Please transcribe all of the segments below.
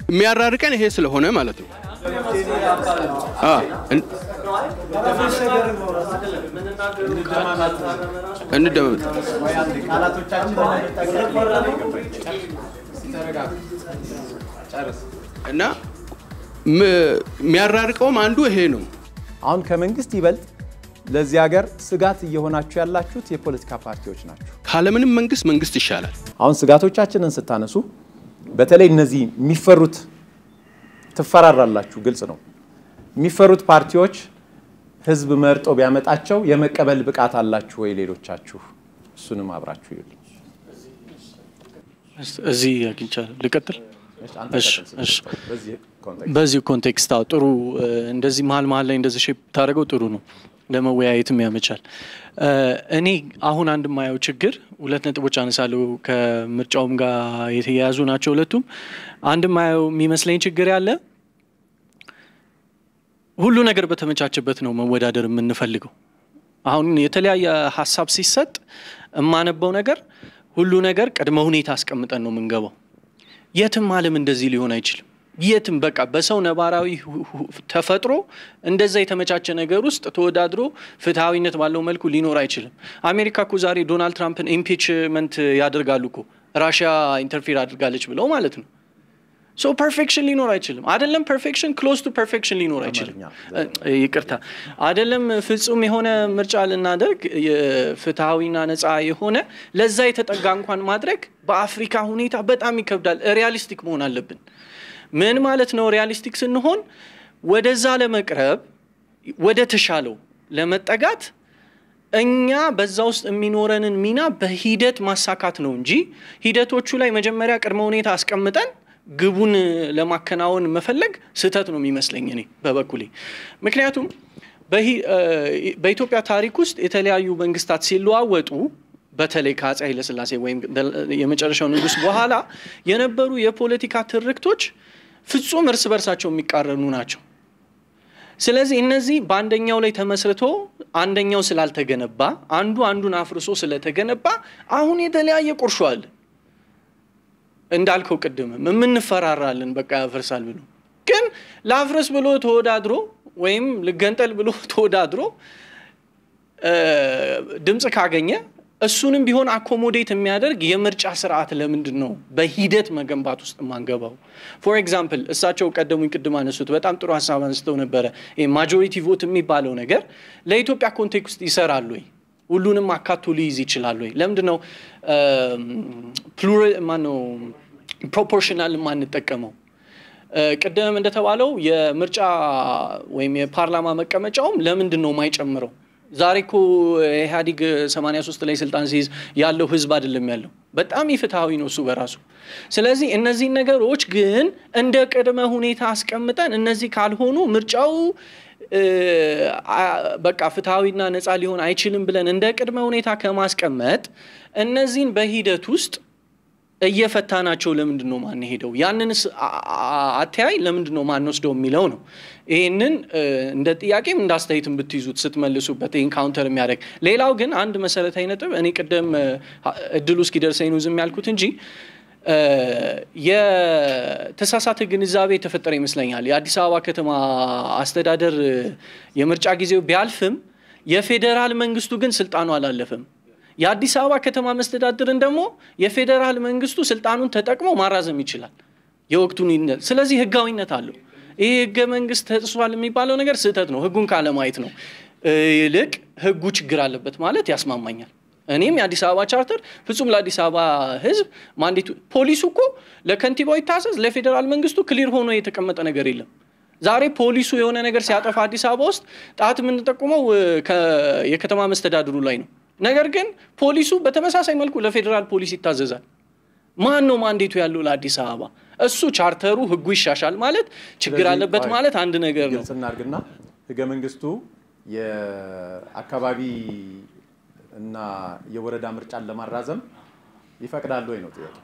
የሚያራርቀን ይሄ ስለሆነ ማለት ነው። አ፣ እን- እንደመጥ እና ም- የሚያራርቀውም አንዱ ይሄ ነው። አሁን ከመንግስት ይበልጥ ለዚህ ሀገር ስጋት እየሆናችሁ ያላችሁት የፖለቲካ ፓርቲዎች ናቸው። ካለምንም መንግስት መንግስት ይሻላል። አሁን ስጋቶቻችንን ስታነሱ በተለይ እነዚህ የሚፈሩት ትፈራራላችሁ፣ ግልጽ ነው። የሚፈሩት ፓርቲዎች ህዝብ መርጦ ቢያመጣቸው የመቀበል ብቃት አላችሁ ወይ? ሌሎቻችሁ እሱንም አብራችሁ ይሉ። እዚህ አግኝቻለሁ። ልቀጥል? አንተ እሺ፣ ቀጥል እሺ። ስትል በዚህ ኮንቴክስት በዚህ ኮንቴክስት አዎ፣ ጥሩ እ፣ እንደዚህ መሀል መሀል ላይ እንደዚህ ሼፕ ታደርገው ጥሩ ነው፣ ለመወያየትም ያመቻል። እ፣ እኔ አሁን አንድ የማየው ችግር ሁለት ነጥቦች አነሳለሁ፣ ከምርጫውም ጋር የተያያዙ ናቸው ሁለቱም። አንድ የማየው የሚመስለኝ ችግር ያለ ሁሉ ነገር በተመቻቸበት ነው መወዳደር የምንፈልገው። አሁን የተለያየ ሀሳብ ሲሰጥ የማነበው ነገር ሁሉ ነገር ቅድመ ሁኔታ አስቀምጠን ነው የምንገባው። የትም ዓለም እንደዚህ ሊሆን አይችልም። የትም በቃ በሰው ነባራዊ ሁ- ሁ- ተፈጥሮ እንደዛ የተመቻቸ ነገር ውስጥ ተወዳድሮ ፍትሐዊነት ባለው መልኩ ሊኖር አይችልም። አሜሪካ እኮ ዛሬ ዶናልድ ትራምፕን ኢምፒችመንት ያደርጋሉ እኮ ራሽያ ኢንተርፌር አድርጋለች ብለው ማለት ነው። ሶ ፐርፌክሽን ሊኖር አይችልም። አይደለም ፐርፌክሽን ክሎዝ ቱ ፐርፌክሽን ሊኖር አይችልም። እ፣ ይቅርታ አይደለም ፍጹም የሆነ ምርጫ ልናደርግ የፍትሐዊና ነፃ የሆነ ለዛ የተጠጋ እንኳን ማድረግ በአፍሪካ ሁኔታ በጣም ይከብዳል። ሪያሊስቲክ መሆን አለብን። ምን ማለት ነው? ሪያሊስቲክ ስንሆን ወደዛ ለመቅረብ ወደ ተሻለው ለመጠጋት እኛ በዛ ውስጥ የሚኖረንን ሚና በሂደት ማሳካት ነው እንጂ ሂደቶቹ ላይ መጀመሪያ ቅድመ ሁኔታ አስቀምጠን ግቡን ለማከናወን መፈለግ ስህተት ነው የሚመስለኝ እኔ በበኩሌ። ምክንያቱም በሂ- እ፣ በኢትዮጵያ ታሪክ ውስጥ የተለያዩ መንግስታት ሲለዋወጡ በተለይ ከአፄ ኃይለሥላሴ ወይም የመጨረሻው ንጉሥ በኋላ የነበሩ የፖለቲካ ትርክቶች ፍጹም እርስ በርሳቸው የሚቃረኑ ናቸው። ስለዚህ እነዚህ በአንደኛው ላይ ተመስርቶ አንደኛው ስላልተገነባ አንዱ አንዱን አፍርሶ ስለተገነባ አሁን የተለያየ ቁርሾ አለ። እንዳልከው ቅድምም የምንፈራራለን በቃ ያፈርሳል ብሎ ግን ለአፍረስ ብሎ ተወዳድሮ ወይም ልገንጠል ብሎ ተወዳድሮ እ፣ ድምፅ ካገኘ እሱንም ቢሆን አኮሞዴት የሚያደርግ የምርጫ ስርዓት ለምንድን ነው በሂደት መገንባት ውስጥ የማንገባው? ፎር ኤግዛምፕል እሳቸው ቀደሙኝ ቅድም አነሱት፣ በጣም ጥሩ ሀሳብ አንስተው ነበረ። ማጆሪቲ ቮት የሚባለው ነገር ለኢትዮጵያ ኮንቴክስት ይሰራል ወይ? ሁሉንም አካቶ ሊይዝ ይችላል ወይ? ለምንድን ነው ፕሉራል ማነው ፕሮፖርሽናል የማንጠቀመው? እ፣ ቅድም እንደተባለው የምርጫ ወይም የፓርላማ መቀመጫውም ለምንድን ነው የማይጨምረው? ዛሬ እኮ ኢህአዲግ 83 ላይ ስልጣን ሲይዝ ያለው ህዝብ አይደለም ያለው። በጣም ኢፍትሐዊ ነው እሱ በራሱ። ስለዚህ እነዚህ ነገሮች ግን እንደ ቅድመ ሁኔታ አስቀምጠን እነዚህ ካልሆኑ ምርጫው እ፣ አ- በቃ ፍትሐዊና ነፃ ሊሆን አይችልም ብለን እንደ ቅድመ ሁኔታ ከማስቀመጥ እነዚህን በሂደት ውስጥ እየፈታናቸው ለምንድን ነው ማንሄደው? ያንንስ አ- አ- አተያይ ለምንድን ነው ማንወስደው የሚለው ነው። ይህንን እ፣ እንደ ጥያቄም እንደ አስተያየትም ብትይዙት ስትመልሱበት ይህን ካውንተር የሚያደርግ ሌላው ግን አንድ መሰረታዊ ነጥብ እኔ ቅድም እ፣ እድሉ እስኪደርሰኝ ነው ዝም ያልኩት እንጂ እ፣ የተሳሳተ ግንዛቤ የተፈጠረ ይመስለኛል። የአዲስ አበባ ከተማ አስተዳደር እ፣ የምርጫ ጊዜው ቢያልፍም የፌዴራል መንግስቱ ግን ስልጣኑ አላለፈም። የአዲስ አበባ ከተማ መስተዳድርን ደግሞ የፌዴራል መንግስቱ ስልጣኑን ተጠቅሞ ማራዘም ይችላል የወቅቱን ይነ- ስለዚህ ህጋዊነት አለው። ይህ ህገ መንግስት ተጥሷል የሚባለው ነገር ስህተት ነው፣ ህጉን ካለማየት ነው። እ፣ ይልቅ ህጉ ችግር አለበት ማለት ያስማማኛል። እኔም የአዲስ አበባ ቻርተር ፍጹም ለአዲስ አበባ ህዝብ ማንዴቱ ፖሊሱ እኮ ለከንቲባው ይታዘዝ፣ ለፌዴራል መንግስቱ ክሊር ሆኖ የተቀመጠ ነገር የለም። ዛሬ ፖሊሱ የሆነ ነገር ሲያጠፋ አዲስ አበባ ውስጥ ጣት የምንጠቁመው እ፣ ከ- የከተማ መስተዳድሩ ላይ ነው። ነገር ግን ፖሊሱ በተመሳሳይ መልኩ ለፌዴራል ፖሊስ ይታዘዛል። ማን ነው ማንዴቱ ያለው ለአዲስ አበባ? እሱ ቻርተሩ ህጉ ይሻሻል ማለት ችግር ስለዚህ አለበት ቆይ፣ ማለት አንድ ነገር ነው። ግልጽ እናድርግና ህገ መንግስቱ የአካባቢ እና የወረዳ ምርጫን ለማራዘም ይፈቅዳል ወይ ነው ጥያቄ።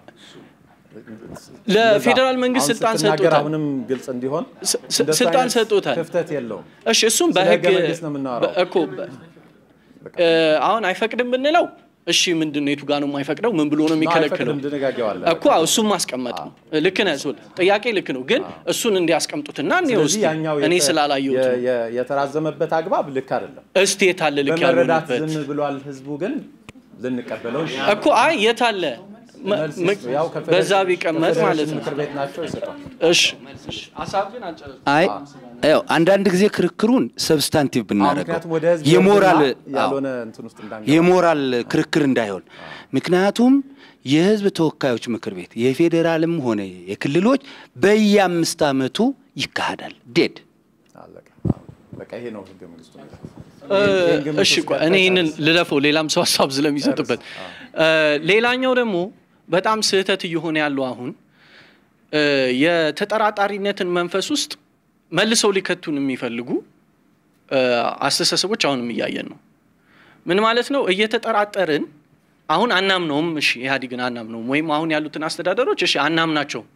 ለፌዴራል መንግስት አሁን ስልጣን ስትናገር ሰጥቶታል። አሁንም ግልጽ እንዲሆን ስ- ስ- እንደሱ ስልጣን አይነት ሰጥቶታል። ክፍተት የለውም። እሺ እሱም ስለ በህግ ህገ መንግስት ነው የምናወራው። በ- እኮ በ- እ፣ አሁን አይፈቅድም ብንለው እሺ ምንድን ነው የቱ ጋር ነው የማይፈቅደው? ምን ብሎ ነው የሚከለክለው? አይፈቅድም፣ ድንጋጌው አለ። እኮ አዎ፣ እሱን ማስቀመጥ ነው። ልክ ነህ ሶል፣ ጥያቄ ልክ ነው፣ ግን እሱን እንዲያስቀምጡትና እኔ ስለዚህ ውስጥ ያኛው እኔ የተ- ስላላየሁት የ- ነው። የ- የተራዘመበት አግባብ ልክ አይደለም። እስቲ የታለ ልክ በመረዳት ያልሆነበት ዝም ብሏል ህዝቡ፣ ግን ልንቀበለው እኮ አይ የታለ መ- መልስ መ- ይስጡ። ያው ከፌዴሬሽን- በዛ ቢቀመጥ ከፌዴሬሽን ማለት ነው። ምክር ቤት ናቸው ይሰጣል። እሺ ሀሳብ ግን አልጨረስኩም። አይ ያው አንዳንድ ጊዜ ክርክሩን ሰብስታንቲቭ ብናደርገው ምክንያቱም ወደ ህዝብ የሞራል ይወርድና ያልሆነ እንትን ውስጥ እንዳንገባ የሞራል ክርክር እንዳይሆን ምክንያቱም የህዝብ ተወካዮች ምክር ቤት የፌዴራልም ሆነ የክልሎች በየአምስት ዓመቱ ይካሄዳል። ዴድ አለቀ። በቃ ይሄ ነው ህገ መንግስቱ የሚለው። እ፣ ይሄን ግምት እሺ ውስጥ ቆይ እኔ ይህንን ልለፈው ሌላም ሰው ሀሳብ ስለሚሰጥበት እ፣ ሌላኛው ደግሞ በጣም ስህተት እየሆነ ያለው አሁን እ፣ የተጠራጣሪነትን መንፈስ ውስጥ መልሰው ሊከቱን የሚፈልጉ እ፣ አስተሳሰቦች አሁንም እያየን ነው። ምን ማለት ነው? እየተጠራጠርን አሁን አናምነውም። እሺ ኢህአዴግን አናምነውም፣ ወይም አሁን ያሉትን አስተዳደሮች እሺ አናምናቸውም።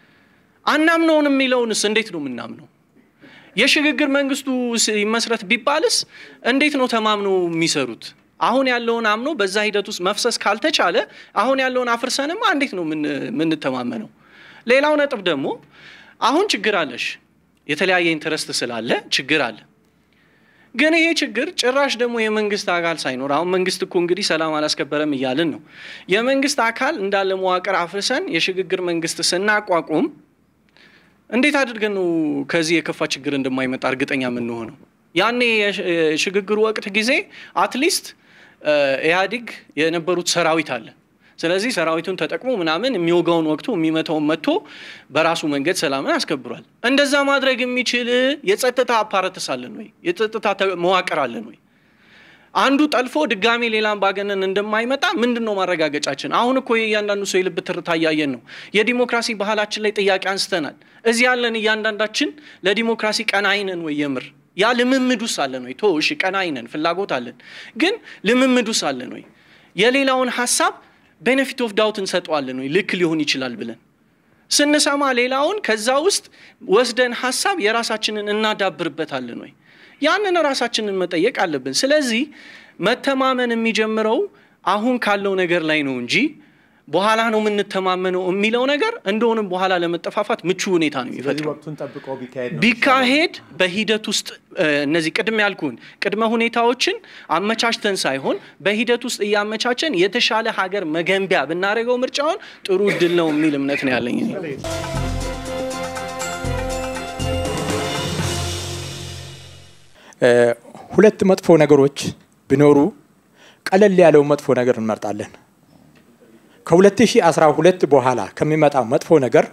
አናምነውን የሚለውንስ እንዴት ነው የምናምነው? የሽግግር መንግስቱ ስ- ይመስረት ቢባልስ እንዴት ነው ተማምነው የሚሰሩት? አሁን ያለውን አምኖ በዛ ሂደት ውስጥ መፍሰስ ካልተቻለ አሁን ያለውን አፍርሰንማ እንዴት ነው የምን- የምንተማመነው? ሌላው ነጥብ ደግሞ አሁን ችግር አለሽ፣ የተለያየ ኢንተረስት ስላለ ችግር አለ። ግን ይሄ ችግር ጭራሽ ደግሞ የመንግስት አካል ሳይኖር አሁን መንግስት እኮ እንግዲህ ሰላም አላስከበረም እያልን ነው። የመንግስት አካል እንዳለ መዋቅር አፍርሰን የሽግግር መንግስት ስናቋቁም እንዴት አድርገን ነው ከዚህ የከፋ ችግር እንደማይመጣ እርግጠኛ የምንሆነው? ያኔ የሽ- የሽግግሩ ወቅት ጊዜ አትሊስት ኢህአዲግ የነበሩት ሰራዊት አለ። ስለዚህ ሰራዊቱን ተጠቅሞ ምናምን የሚወጋውን ወቅቱ የሚመታውን መጥቶ በራሱ መንገድ ሰላምን አስከብሯል። እንደዛ ማድረግ የሚችል የጸጥታ አፓራተስ አለን ወይ? የጸጥታ ተ- መዋቅር አለን ወይ? አንዱ ጠልፎ ድጋሜ ሌላ አምባገነን እንደማይመጣ ምንድን ነው ማረጋገጫችን? አሁን እኮ የእያንዳንዱ ሰው የልብ ትርታ እያየን ነው። የዲሞክራሲ ባህላችን ላይ ጥያቄ አንስተናል። እዚህ ያለን እያንዳንዳችን ለዲሞክራሲ ቀናኢ ነን ወይ? የምር ያ ልምምዱስ አለን ወይ? ቶ እሺ ቀናኢ ነን፣ ፍላጎት አለን፣ ግን ልምምዱስ አለን ወይ? የሌላውን ሀሳብ ቤኔፊት ኦፍ ዳውት እንሰጠዋለን ወይ? ልክ ሊሆን ይችላል ብለን ስንሰማ ሌላውን ከዛ ውስጥ ወስደን ሀሳብ የራሳችንን እናዳብርበታለን ወይ? ያንን ራሳችንን መጠየቅ አለብን። ስለዚህ መተማመን የሚጀምረው አሁን ካለው ነገር ላይ ነው እንጂ በኋላ ነው የምንተማመነው የሚለው ነገር እንደሆንም በኋላ ለመጠፋፋት ምቹ ሁኔታ ነው ስለዚህ የሚፈጥረው። ወቅቱን ጠብቀው ቢካሄድ ነው ቢካሄድ በሂደት ውስጥ እ፣ እነዚህ ቅድም ያልኩን ቅድመ ሁኔታዎችን አመቻችተን ሳይሆን በሂደት ውስጥ እያመቻቸን የተሻለ ሀገር መገንቢያ ብናደርገው ምርጫውን ጥሩ እድል ነው የሚል እምነት ነው ያለኝ እኔ። ሁለት መጥፎ ነገሮች ቢኖሩ ቀለል ያለው መጥፎ ነገር እንመርጣለን። ከ2012 በኋላ ከሚመጣው መጥፎ ነገር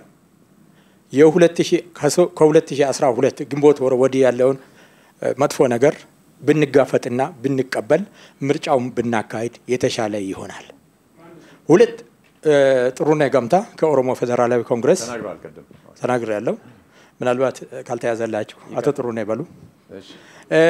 ከ2012 ግንቦት ወር ወዲህ ያለውን እ፣ መጥፎ ነገር ብንጋፈጥና ብንቀበል ምርጫውን ብናካሄድ የተሻለ ይሆናል። ሁለት እ፣ ጥሩነህ ገምታ ከኦሮሞ ፌዴራላዊ ኮንግረስ ተናግረዋል ቅድም። ተናግር ያለው ምናልባት እ፣ ካልተያዘላችሁ አቶ ጥሩነህ ይበሉ። እሺ። እ፣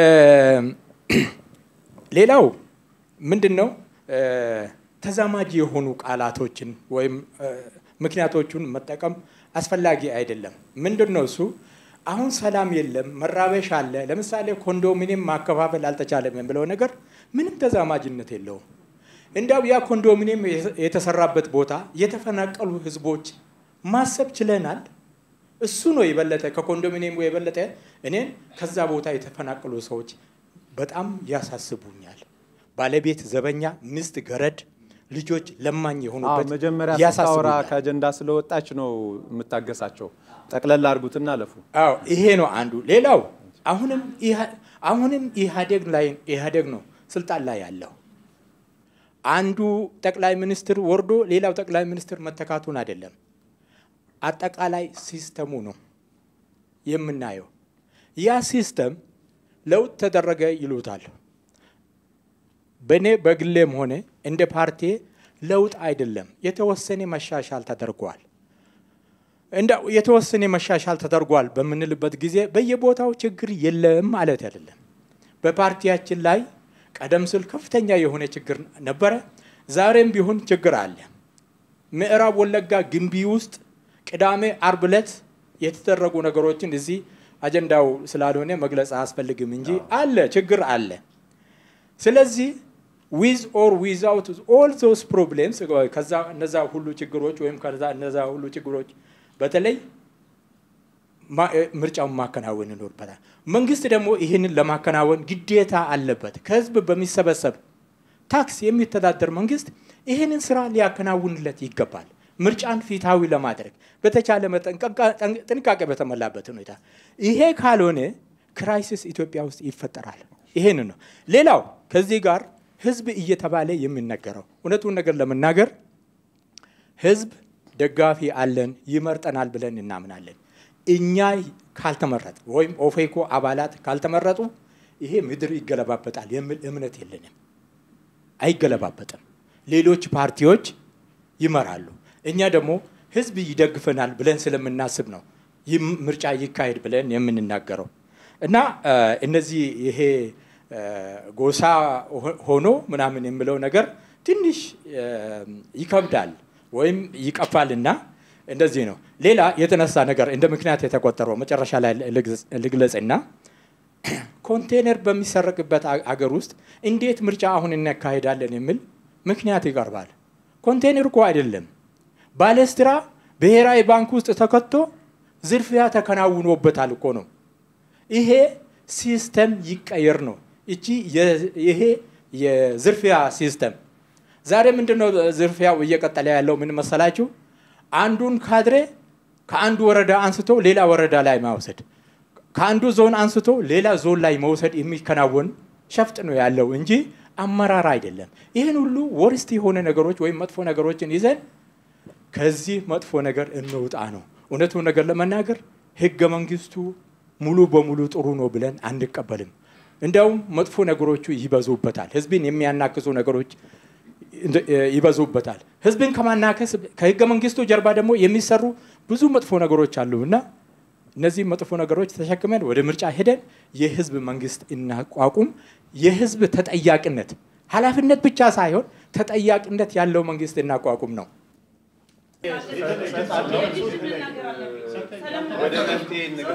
ሌላው ምንድን ነው እ፣ ተዛማጅ የሆኑ ቃላቶችን ወይም እ፣ ምክንያቶቹን መጠቀም አስፈላጊ አይደለም። ምንድን ነው እሱ አሁን ሰላም የለም፣ መራበሽ አለ። ለምሳሌ ኮንዶሚኒየም ማከፋፈል አልተቻለም የሚለው ነገር ምንም ተዛማጅነት የለውም። እንዲያው ያ ኮንዶሚኒየም የተሰራበት ቦታ የተፈናቀሉ ህዝቦች ማሰብ ችለናል። እሱ ነው የበለጠ ከኮንዶሚኒየሙ የበለጠ እኔን ከዛ ቦታ የተፈናቀሉ ሰዎች በጣም ያሳስቡኛል። ባለቤት ዘበኛ፣ ሚስት ገረድ፣ ልጆች ለማኝ አዎ የሆኑበት መጀመሪያ ስታወራ ያሳስቡኛል። ከአጀንዳ ስለወጣች ነው የምታገሳቸው። ጠቅለል አድርጉትና አለፉ። አዎ ይሄ ነው አንዱ። ሌላው አሁንም ኢሃ- አሁንም ኢህአዴግ ላይ ኢህአዴግ ነው ስልጣን ላይ ያለው። አንዱ ጠቅላይ ሚኒስትር ወርዶ ሌላው ጠቅላይ ሚኒስትር መተካቱን አይደለም፣ አጠቃላይ ሲስተሙ ነው የምናየው። ያ ሲስተም ለውጥ ተደረገ ይሉታል። በእኔ በግሌም ሆነ እንደ ፓርቲ ለውጥ አይደለም፣ የተወሰነ መሻሻል ተደርጓል። እንደ የተወሰነ መሻሻል ተደርጓል በምንልበት ጊዜ በየቦታው ችግር የለም ማለት አይደለም። በፓርቲያችን ላይ ቀደም ሲል ከፍተኛ የሆነ ችግር ነበረ። ዛሬም ቢሆን ችግር አለ። ምዕራብ ወለጋ ግንቢ ውስጥ ቅዳሜ፣ አርብ ዕለት የተደረጉ ነገሮችን እዚህ አጀንዳው ስላልሆነ መግለጽ አያስፈልግም እንጂ አለ፣ ችግር አለ። ስለዚህ ዊዝ ኦር ዊዛውት ኦል ዞስ ፕሮብሌምስ ከዛ እነዛ ሁሉ ችግሮች ወይም ከዛ እነዛ ሁሉ ችግሮች በተለይ ምርጫውን ማከናወን ይኖርበታል። መንግስት ደግሞ ይህንን ለማከናወን ግዴታ አለበት። ከህዝብ በሚሰበሰብ ታክስ የሚተዳደር መንግስት ይህንን ስራ ሊያከናውንለት ይገባል። ምርጫን ፊታዊ ለማድረግ በተቻለ መጠን ጥንቃቄ በተሞላበት ሁኔታ። ይሄ ካልሆነ ክራይሲስ ኢትዮጵያ ውስጥ ይፈጠራል። ይሄን ነው። ሌላው ከዚህ ጋር ህዝብ እየተባለ የሚነገረው እውነቱን ነገር ለመናገር ህዝብ ደጋፊ አለን፣ ይመርጠናል ብለን እናምናለን። እኛ ካልተመረጥ ወይም ኦፌኮ አባላት ካልተመረጡ ይሄ ምድር ይገለባበጣል የሚል እምነት የለንም። አይገለባበጥም። ሌሎች ፓርቲዎች ይመራሉ። እኛ ደግሞ ህዝብ ይደግፈናል ብለን ስለምናስብ ነው ይህ ምርጫ ይካሄድ ብለን የምንናገረው እና እነዚህ ይሄ ጎሳ ሆኖ ምናምን የሚለው ነገር ትንሽ ይከብዳል ወይም ይቀፋልና እንደዚህ ነው። ሌላ የተነሳ ነገር እንደ ምክንያት የተቆጠረው መጨረሻ ላይ ልግለጽና ኮንቴነር በሚሰረቅበት አገር ውስጥ እንዴት ምርጫ አሁን እናካሄዳለን የሚል ምክንያት ይቀርባል። ኮንቴነር እኮ አይደለም፣ ባለስትራ ብሔራዊ ባንክ ውስጥ ተከቶ ዝርፊያ ተከናውኖበታል እኮ ነው። ይሄ ሲስተም ይቀየር ነው። እቺ ይሄ የዝርፊያ ሲስተም ዛሬ ምንድን ነው ዝርፊያው እየቀጠለ ያለው? ምን መሰላችሁ? አንዱን ካድሬ ከአንዱ ወረዳ አንስቶ ሌላ ወረዳ ላይ መውሰድ፣ ከአንዱ ዞን አንስቶ ሌላ ዞን ላይ መውሰድ የሚከናወን ሸፍጥ ነው ያለው እንጂ አመራር አይደለም። ይህን ሁሉ ወርስት የሆነ ነገሮች ወይም መጥፎ ነገሮችን ይዘን ከዚህ መጥፎ ነገር እንውጣ ነው። እውነቱን ነገር ለመናገር ህገ መንግስቱ ሙሉ በሙሉ ጥሩ ነው ብለን አንቀበልም። እንዲያውም መጥፎ ነገሮቹ ይበዙበታል። ህዝብን የሚያናክሱ ነገሮች ይበዙበታል። ህዝብን ከማናከስ ከህገ መንግስቱ ጀርባ ደግሞ የሚሰሩ ብዙ መጥፎ ነገሮች አሉ እና እነዚህ መጥፎ ነገሮች ተሸክመን ወደ ምርጫ ሄደን የህዝብ መንግስት እናቋቁም። የህዝብ ተጠያቂነት ኃላፊነት ብቻ ሳይሆን ተጠያቂነት ያለው መንግስት እናቋቁም ነው። ወደ መፍትሄ እንግባ።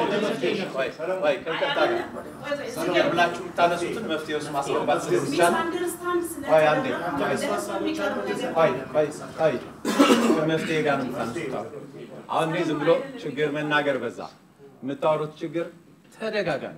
ከይቅርታ ጋር ብላችሁ የምታነሱትን መፍትሄ ውስጥ ማስገባት ስለሚቻል ቆይ አንዴ ቆይ ቆይ ቆይ ከመፍትሄ ጋር ነው የምታነሱት። አሁን እኔ ዝም ብሎ ችግር መናገር በዛ። የምታወሩት ችግር ተደጋጋሚ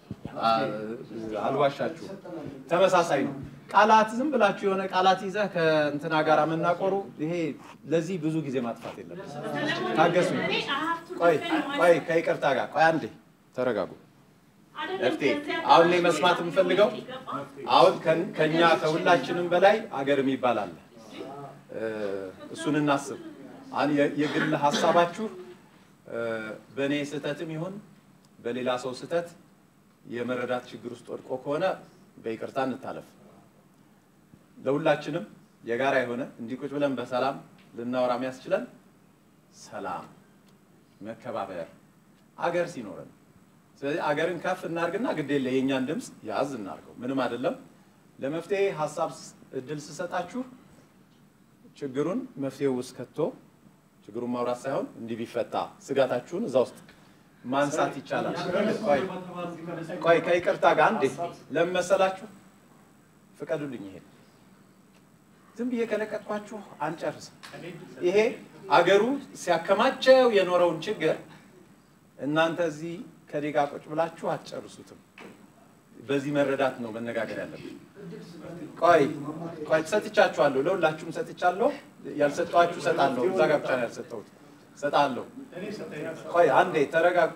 አልዋሻችሁ፣ ተመሳሳይ ነው። ቃላት ዝም ብላችሁ የሆነ ቃላት ይዘህ ከእንትና ጋር መናቆሩ ይሄ ለዚህ ብዙ ጊዜ ማጥፋት የለም። ታገሱ። ቆይ ቆይ ከይቅርታ ጋር ቆይ አንዴ ተረጋጉ። መፍትሄ አሁን እኔ መስማት የምፈልገው አሁን ከኛ ከሁላችንም በላይ አገር የሚባል አለ። እሱን እናስብ። አሁን የግል ሀሳባችሁ በእኔ ስህተትም ይሁን በሌላ ሰው ስህተት የመረዳት ችግር ውስጥ ወድቆ ከሆነ በይቅርታ እንታለፍ። ለሁላችንም የጋራ የሆነ እንዲህ ቁጭ ብለን በሰላም ልናወራ የሚያስችለን ሰላም፣ መከባበር አገር ሲኖረን። ስለዚህ አገርን ከፍ እናርግና ግዴለ የእኛን ድምፅ ያዝ እናርገው። ምንም አይደለም። ለመፍትሄ ሀሳብ እድል ስሰጣችሁ ችግሩን መፍትሄው ውስጥ ከቶ ችግሩን ማውራት ሳይሆን እንዲህ ቢፈታ ስጋታችሁን እዛ ውስጥ ማንሳት ይቻላል። ቆይ ከይቅርታ ጋር እንዴ ለምን መሰላችሁ? ፍቀዱልኝ ይሄ ዝም ብዬ ከለቀጥኳችሁ አንጨርስም። ይሄ አገሩ ሲያከማቸው የኖረውን ችግር እናንተ እዚህ ከዴጋ ቁጭ ብላችሁ አትጨርሱትም። በዚህ መረዳት ነው መነጋገር ያለብን። ቆይ ቆይ ሰጥቻችኋለሁ፣ ለሁላችሁም ሰጥቻለሁ። ያልሰጠኋችሁ እሰጣለሁ። እዛ ጋር ብቻ ነው ያልሰጠሁት፣ እሰጣለሁ። ቆይ አንዴ ተረጋጉ።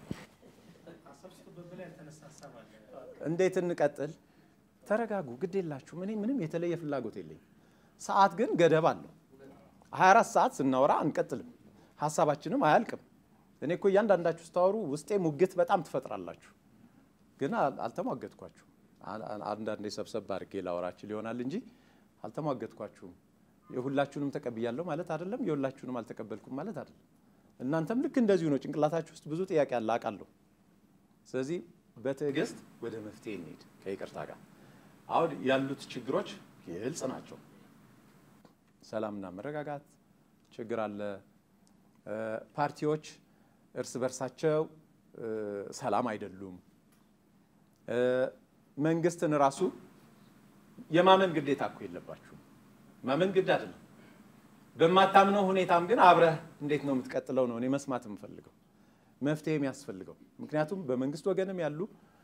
እንዴት እንቀጥል? ተረጋጉ። ግድ የላችሁ። እኔ ምንም የተለየ ፍላጎት የለኝም። ሰዓት ግን ገደብ አለው። 24 ሰዓት ስናወራ አንቀጥልም፣ ሀሳባችንም አያልቅም። እኔ እኮ እያንዳንዳችሁ ስታወሩ ውስጤ ሙግት በጣም ትፈጥራላችሁ፣ ግን አልተሟገትኳችሁም። አንዳንዴ ሰብሰብ አድርጌ ላወራችል ይሆናል እንጂ አልተሟገትኳችሁም። የሁላችሁንም ተቀብያለሁ ማለት አይደለም፣ የሁላችሁንም አልተቀበልኩም ማለት አይደለም። እናንተም ልክ እንደዚሁ ነው። ጭንቅላታችሁ ውስጥ ብዙ ጥያቄ አለ አውቃለሁ። ስለዚህ በትዕግስት ወደ መፍትሄ እንሄድ ከይቅርታ ጋር። አሁን ያሉት ችግሮች ግልጽ ናቸው። ሰላምና መረጋጋት ችግር አለ። ፓርቲዎች እርስ በርሳቸው ሰላም አይደሉም። መንግስትን ራሱ የማመን ግዴታ እኮ የለባችሁም። ማመን ግድ አይደለም። በማታምነው ሁኔታም ግን አብረህ እንዴት ነው የምትቀጥለው ነው እኔ መስማት የምፈልገው መፍትሄ የሚያስፈልገው። ምክንያቱም በመንግስት ወገንም ያሉ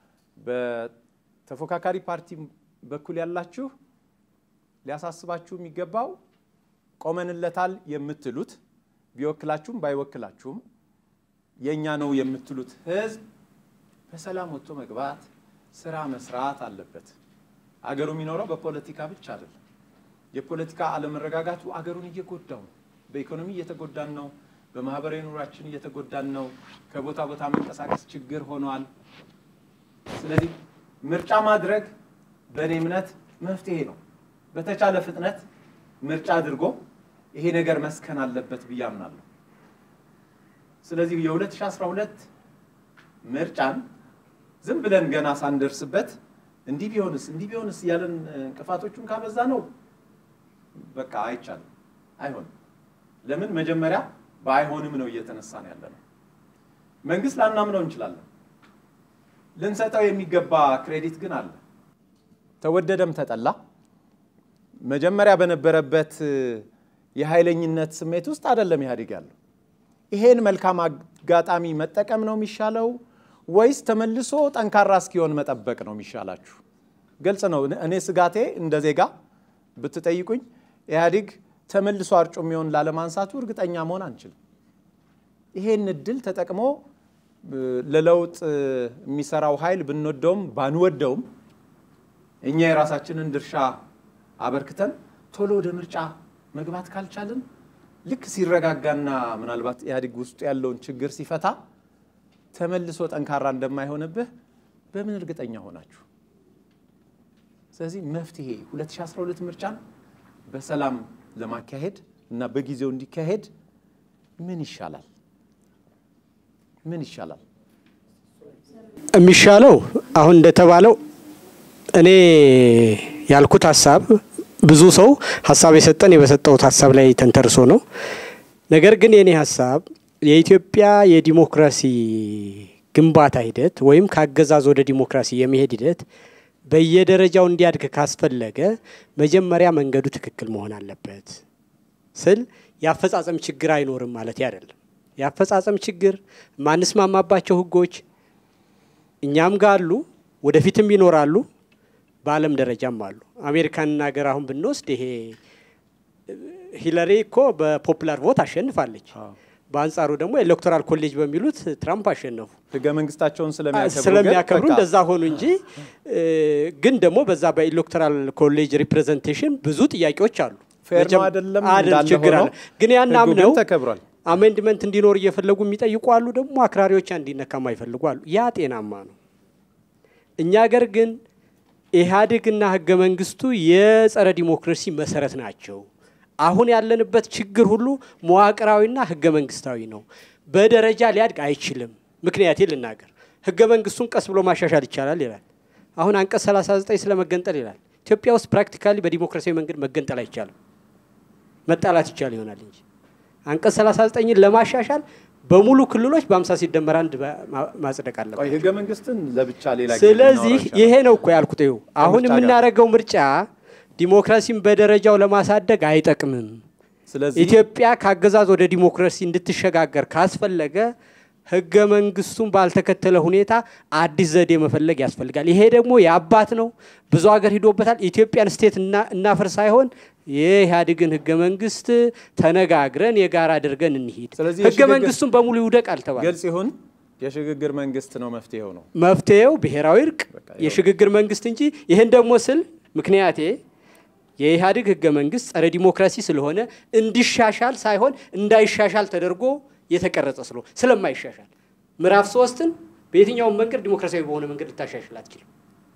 በተፎካካሪ ፓርቲ በኩል ያላችሁ ሊያሳስባችሁ የሚገባው ቆመንለታል የምትሉት ቢወክላችሁም ባይወክላችሁም የእኛ ነው የምትሉት ህዝብ በሰላም ወጥቶ መግባት፣ ስራ መስራት አለበት። አገሩ የሚኖረው በፖለቲካ ብቻ አይደለም። የፖለቲካ አለመረጋጋቱ አገሩን እየጎዳው ነው። በኢኮኖሚ እየተጎዳን ነው። በማህበራዊ ኑሯችን እየተጎዳን ነው። ከቦታ ቦታ መንቀሳቀስ ችግር ሆኗል። ስለዚህ ምርጫ ማድረግ በእኔ እምነት መፍትሄ ነው። በተቻለ ፍጥነት ምርጫ አድርጎ ይሄ ነገር መስከን አለበት ብዬ አምናለሁ። ስለዚህ የ2012 ምርጫን ዝም ብለን ገና ሳንደርስበት እንዲህ ቢሆንስ እንዲህ ቢሆንስ እያለን እንቅፋቶቹን ካበዛ ነው በቃ አይቻልም፣ አይሆንም። ለምን መጀመሪያ በአይሆንም ነው እየተነሳን ያለ ነው። መንግስት ላናምነው እንችላለን። ልንሰጠው የሚገባ ክሬዲት ግን አለ። ተወደደም ተጠላ መጀመሪያ በነበረበት የኃይለኝነት ስሜት ውስጥ አይደለም ኢህአዴግ ያለው። ይሄን መልካም አጋጣሚ መጠቀም ነው የሚሻለው ወይስ ተመልሶ ጠንካራ እስኪሆን መጠበቅ ነው የሚሻላችሁ? ግልጽ ነው። እኔ ስጋቴ እንደ ዜጋ ብትጠይቁኝ ኢህአዴግ ተመልሶ አርጮ የሚሆን ላለማንሳቱ እርግጠኛ መሆን አንችልም። ይሄን እድል ተጠቅሞ ለለውጥ የሚሰራው ኃይል ብንወደውም ባንወደውም እኛ የራሳችንን ድርሻ አበርክተን ቶሎ ወደ ምርጫ መግባት ካልቻልን ልክ ሲረጋጋና ምናልባት ኢህአዴግ ውስጡ ያለውን ችግር ሲፈታ ተመልሶ ጠንካራ እንደማይሆንብህ በምን እርግጠኛ ሆናችሁ? ስለዚህ መፍትሄ 2012 ምርጫን በሰላም ለማካሄድ እና በጊዜው እንዲካሄድ ምን ይሻላል? ምን ይሻላል? የሚሻለው አሁን እንደተባለው እኔ ያልኩት ሀሳብ ብዙ ሰው ሀሳብ የሰጠን በሰጠሁት ሀሳብ ላይ ተንተርሶ ነው። ነገር ግን የኔ ሀሳብ የኢትዮጵያ የዲሞክራሲ ግንባታ ሂደት ወይም ከአገዛዝ ወደ ዲሞክራሲ የመሄድ ሂደት በየደረጃው እንዲያድግ ካስፈለገ መጀመሪያ መንገዱ ትክክል መሆን አለበት ስል የአፈጻጸም ችግር አይኖርም ማለት አይደለም። የአፈጻጸም ችግር ማንስማማባቸው ህጎች እኛም ጋር አሉ፣ ወደፊትም ይኖራሉ፣ በዓለም ደረጃም አሉ። አሜሪካንን ሀገር አሁን ብንወስድ ይሄ ሂለሪ እኮ በፖፑላር ቮት አሸንፋለች። በአንጻሩ ደግሞ ኤሌክቶራል ኮሌጅ በሚሉት ትራምፕ አሸነፉ። ህገ መንግስታቸውን ስለሚያከብሩ ስለሚያከብሩ ግን በቃ እንደዛ ሆኑ እንጂ ግን ደግሞ በዛ በኤሌክቶራል ኮሌጅ ሪፕሬዘንቴሽን ብዙ ጥያቄዎች አሉ። ፌር ነው መቼም አይደለም አይደል፣ እንዳለ ችግር ሆኖ አለ። ግን ያን ህጉ አምነው ግን ተከብሯል። አሜንድመንት እንዲኖር እየፈለጉ የሚጠይቁ አሉ። ደግሞ አክራሪዎች እንዲነካ የማይፈልጉ አሉ። ያ ጤናማ ነው። እኛ ሀገር ግን ኢህአዴግና ህገ መንግስቱ የጸረ ዲሞክራሲ መሰረት ናቸው። አሁን ያለንበት ችግር ሁሉ መዋቅራዊና ህገ መንግስታዊ ነው። በደረጃ ሊያድግ አይችልም። ምክንያቴ ልናገር። ህገ መንግስቱን ቀስ ብሎ ማሻሻል ይቻላል ይላል። አሁን አንቀጽ 39 ስለ መገንጠል ይላል። ኢትዮጵያ ውስጥ ፕራክቲካሊ በዲሞክራሲያዊ መንገድ መገንጠል አይቻልም። መጣላት ይቻል ይሆናል እንጂ አንቀጽ 39ን ለማሻሻል በሙሉ ክልሎች በአምሳ ሲደመር አንድ ማ- ማጽደቅ ቆይ አለበት። ህገ መንግስትን ለብቻ ሌላ ጊዜ ስለዚህ ልናወራው እንችላለን። ይሄ ነው እኮ ያልኩት። ይኸው አሁን ከምርጫ ጋር። የምናደርገው ምርጫ ዲሞክራሲን በደረጃው ለማሳደግ አይጠቅምም። ስለዚህ ኢትዮጵያ ከአገዛዝ ወደ ዲሞክራሲ እንድትሸጋገር ካስፈለገ ህገ መንግስቱን ባልተከተለ ሁኔታ አዲስ ዘዴ መፈለግ ያስፈልጋል። ይሄ ደግሞ የአባት ነው፣ ብዙ ሀገር ሂዶበታል። ኢትዮጵያን ስቴት እና- እናፍር ሳይሆን የኢህአዴግን ህገ መንግስት ተነጋግረን የጋራ አድርገን እንሂድ። ስለዚህ ህገ የሽግግር- መንግስቱን በሙሉ ይውደቅ አልተባለ። ግልጽ ይሁን የሽግግር መንግስት ነው መፍትሄው ነው። መፍትሄው ብሔራዊ እርቅ፣ በቃ የሽግግር መንግስት እንጂ ይህን ደግሞ ስል ምክንያቴ የኢህአዴግ ህገ መንግስት ጸረ ዲሞክራሲ ስለሆነ እንዲሻሻል ሳይሆን እንዳይሻሻል ተደርጎ የተቀረጸ ስለ ስለማይሻሻል ምዕራፍ ሶስትን በየትኛውም መንገድ ዲሞክራሲያዊ በሆነ መንገድ ልታሻሽል አትችልም።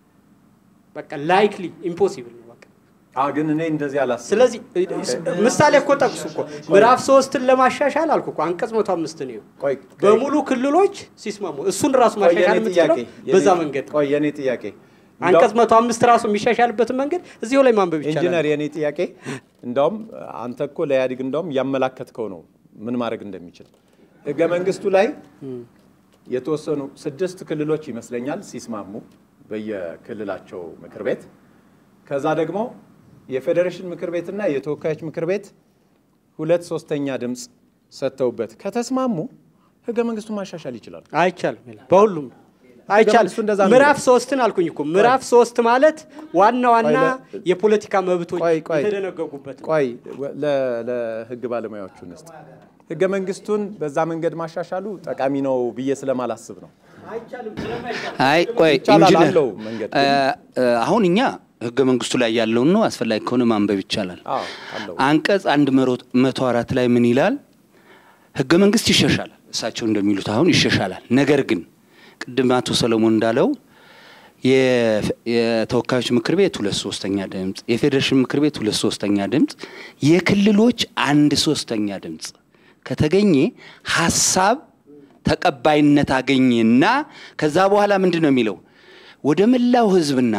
በቃ ላይክሊ ኢምፖሲብል ነው። በቃ አ ግን እኔ እንደዚህ አላስብም። ስለዚህ ምሳሌ እኮ ጠቅሱ እኮ ምዕራፍ ሶስትን ለማሻሻል አልኩ እኮ አንቀጽ መቶ አምስት ነው ቆይ በሙሉ ክልሎች ሲስማሙ እሱን ራሱ ቆይ ማሻሻል የኔ ጥያቄ የምትችለው በዛ የኔ- መንገድ ነው። ቆይ የኔ ጥያቄ አንቀጽ መቶ አምስት ራሱ የሚሻሻልበትን መንገድ እዚሁ ላይ ማንበብ ኢንጂነር ይቻላል። የኔ ጥያቄ እንዳውም አንተ እኮ ለኢህአዴግ እንዳውም ያመላከትከው ነው ምን ማድረግ እንደሚችል ህገ መንግስቱ ላይ የተወሰኑ ስድስት ክልሎች ይመስለኛል ሲስማሙ በየክልላቸው ምክር ቤት ከዛ ደግሞ የፌዴሬሽን ምክር ቤትና የተወካዮች ምክር ቤት ሁለት ሶስተኛ ድምፅ ሰጥተውበት ከተስማሙ ህገ መንግስቱን ማሻሻል ይችላሉ። አይቻልም ይላል። በሁሉም አይቻልም። መንግስቱ እንደዛ ነው ምዕራፍ የሚለው። ሶስትን አልኩኝ እኮ ምዕራፍ ሶስት ማለት ዋና ዋና ቆይ፣ የፖለቲካ መብቶች ቆይ፣ ቆይ። የተደነገጉበት ነው። ቆይ ለ- ለህግ ባለሙያዎቹ ውስጥ ህገ መንግስቱን በዛ መንገድ ማሻሻሉ ጠቃሚ ነው ብዬ ስለማላስብ ነው። አይ ቆይ ይቻላል ኢንጂነር አለው መንገድ። እ፣ እ፣ አሁን እኛ ህገ መንግስቱ ላይ ያለውን ነው አስፈላጊ ከሆነ ማንበብ ይቻላል። አዎ አለው። አንቀጽ አንድ መቶ አራት ላይ ምን ይላል? ህገ መንግስት ይሻሻላል። እሳቸው እንደሚሉት አሁን ይሻሻላል። ነገር ግን ቅድም አቶ ሰለሞን እንዳለው የፌ- የተወካዮች ምክር ቤት ሁለት ሶስተኛ ድምፅ፣ የፌዴሬሽን ምክር ቤት ሁለት ሶስተኛ ድምፅ፣ የክልሎች አንድ ሶስተኛ ድምፅ ከተገኘ ሀሳብ ተቀባይነት አገኘና ከዛ በኋላ ምንድን ነው የሚለው ወደ መላው ህዝብና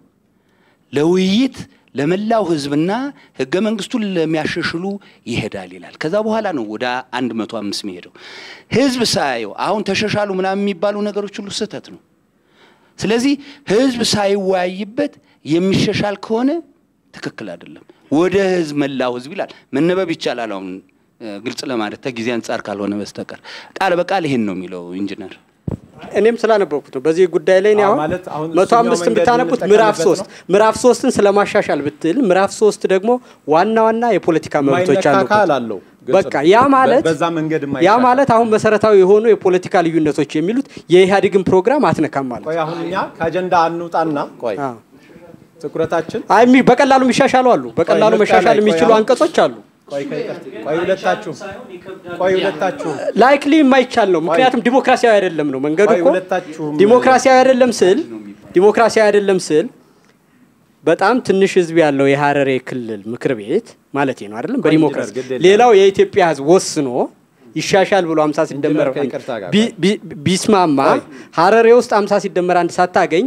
ለውይይት ለመላው ህዝብና ህገ መንግስቱን ለሚያሻሽሉ ይሄዳል ይላል። ከዛ በኋላ ነው ወደ አንድ መቶ አምስት የሚሄደው። ህዝብ ሳያየው አሁን ተሻሻሉ ምናምን የሚባሉ ነገሮች ሁሉ ስህተት ነው። ስለዚህ ህዝብ ሳይወያይበት የሚሻሻል ከሆነ ትክክል አይደለም። ወደ ህዝብ መላው ህዝብ ይላል። መነበብ ይቻላል። አሁን እ፣ ግልጽ ለማለት ከጊዜ አንጻር ካልሆነ በስተቀር ቃል በቃል ይሄን ነው የሚለው ኢንጂነር። እኔም ስላነበብኩት ነው። በዚህ ጉዳይ ላይ እኔ አዎ፣ አሁን ማለት አሁን መቶ እሱኛው አምስትን መንገድ ብታነቡት የምንጠቀምበት ምዕራፍ ሶስት ነው። ምዕራፍ ሶስትን ስለማሻሻል ብትል ምዕራፍ ሶስት ደግሞ ዋና ዋና የፖለቲካ መብቶች የማይነካ አሉበት። አካል አለው። ግልጽ በቃ ነው። ያ ማለት በዛ መንገድ ያ የማይሻሻል። ማለት አሁን መሰረታዊ የሆኑ የፖለቲካ ልዩነቶች የሚሉት የኢህአዴግን ፕሮግራም አትነካም ማለት ቆይ አሁን እኛ ከአጀንዳ አንውጣና ቆይ አዎ። ትኩረታችን አይ የሚ- በቀላሉ የሚሻሻሉ አሉ። በቀላሉ ምርጫ መሻሻል ላይ ቆይ የሚችሉ አሁን- አንቀጾች አሉ። ቆይ ከይቅርታ- ቆይ ሁለታችሁ ቆይ ሁለታችሁ ላይክሊ የማይቻል ነው። ምክንያቱም ዲሞክራሲያዊ አይደለም ነው መንገዱ ቆይ እኮ ሁለታችሁም- ዲሞክራሲያዊ አይደለም ስል ዲሞክራሲያዊ አይደለም ስል በጣም ትንሽ ህዝብ ያለው የሀረሬ ክልል ምክር ቤት ማለት ነው አይደለም። በዲሞክራሲ ግድ የለም። ሌላው የኢትዮጵያ ህዝብ ወስኖ ይሻሻል ብሎ አምሳ ሲደመር ኢንጂነር ከይቅርታ ጋር ቢ- ቢ- ቢስማማ ቆይ። ሀረሬ ውስጥ አምሳ ሲደመር አንድ ሳታገኝ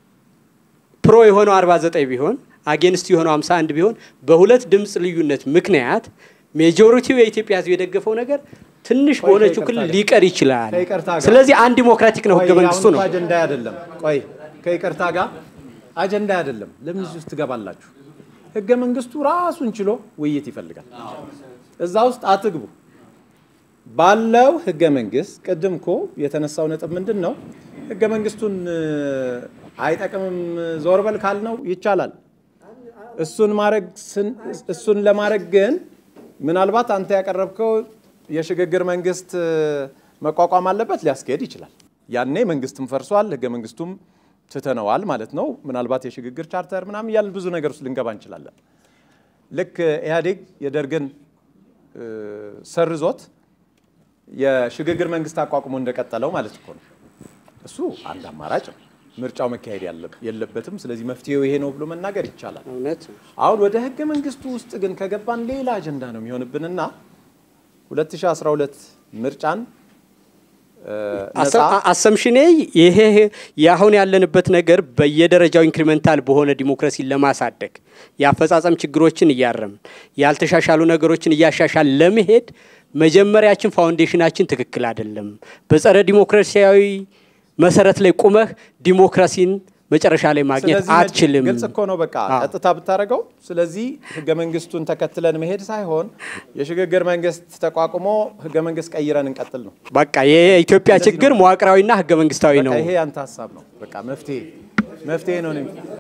ፕሮ የሆነው 49 ቢሆን አጌንስት የሆነው 51 ቢሆን በሁለት ድምፅ ልዩነት ምክንያት ሜጆሪቲው የኢትዮጵያ ህዝብ የደገፈው ነገር ትንሽ ቆይ በሆነችው ከይቅርታ ክልል ጋር- ሊቀር ይችላል። ከይቅርታ ጋር- ስለዚህ አንድ ዲሞክራቲክ ነው ህገ ቆይ መንግስቱ አሁን ነው። እኮ አጀንዳ አይደለም። ቆይ ከይቅርታ ጋር አጀንዳ አይደለም። ለምን እዚህ ውስጥ ትገባላችሁ? ህገ መንግስቱ ራሱን ችሎ ውይይት ይፈልጋል። እዛ ውስጥ አትግቡ። ባለው ህገ መንግስት ቅድም እኮ የተነሳው ነጥብ ምንድን ነው? ህገ መንግስቱን እ፣ አይጠቅምም ዞር በል ካልነው ይቻላል። እሱን ማድረግ ስን- እሱን ለማድረግ ግን ምናልባት አንተ ያቀረብከው የሽግግር መንግስት እ፣ መቋቋም አለበት ሊያስኬድ ይችላል። ያኔ መንግስትም ፈርሷል፣ ህገ መንግስቱም ትተነዋል ማለት ነው። ምናልባት የሽግግር ቻርተር ምናምን እያልን ብዙ ነገር ውስጥ ልንገባ እንችላለን። ልክ ኢህአዴግ የደርግን እ፣ ሰርዞት የሽግግር መንግስት አቋቁሞ እንደቀጠለው ማለት እኮ ነው። እሱ አንድ አማራጭ ነው። ምርጫው መካሄድ ያለ- የለበትም። ስለዚህ መፍትሄው ይሄ ነው ብሎ መናገር ይቻላል። እውነት አሁን ወደ ህገ መንግስቱ ውስጥ ግን ከገባን ሌላ አጀንዳ ነው የሚሆንብንና 2012 ምርጫን እ፣ ነፃ አሰምሽኔ ይሄ የአሁን ያለንበት ነገር በየደረጃው ኢንክሪመንታል በሆነ ዲሞክራሲን ለማሳደግ የአፈጻጸም ችግሮችን እያረምን ያልተሻሻሉ ነገሮችን እያሻሻል ለመሄድ መጀመሪያችን ፋውንዴሽናችን ትክክል አይደለም። በጸረ ዲሞክራሲያዊ መሰረት ላይ ቁመህ ዲሞክራሲን መጨረሻ ላይ ማግኘት ስለዚህ አትችልም። ግልጽ እኮ ነው። በቃ አዎ። ቀጥታ ብታደርገው። ስለዚህ ህገ መንግስቱን ተከትለን መሄድ ሳይሆን የሽግግር መንግስት ተቋቁሞ ህገ መንግስት ቀይረን እንቀጥል ነው። በቃ የኢትዮጵያ እንደዚህ ችግር ነው። መዋቅራዊና ህገ መንግስታዊ በቃ ነው። ይሄ ያንተ ሀሳብ ነው። በቃ መፍትሄ መፍትሄ ነው።